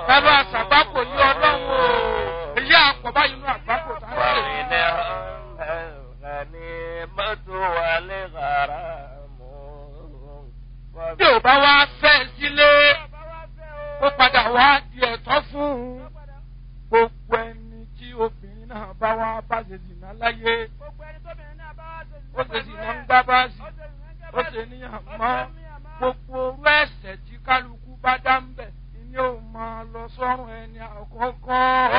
bàbá àṣàgbákò yí ọlọ́run o èyí àpọ̀ báyìí nínú àgbákò tá ń ṣe. bí ò bá wá fẹ́ sílé ó padà wá di ẹ̀tọ́ fún un gbogbo ẹni tí obìnrin náà bá wá bá ṣe zìnà láyé ó ṣe zìnà ń gbá báàsì ó ṣe níyàn mọ́ gbogbo orú ẹ̀sẹ̀ tí kálukú bá dá ń bẹ̀ ni ó máa lọ sọ́run ẹni àkọ́kọ́.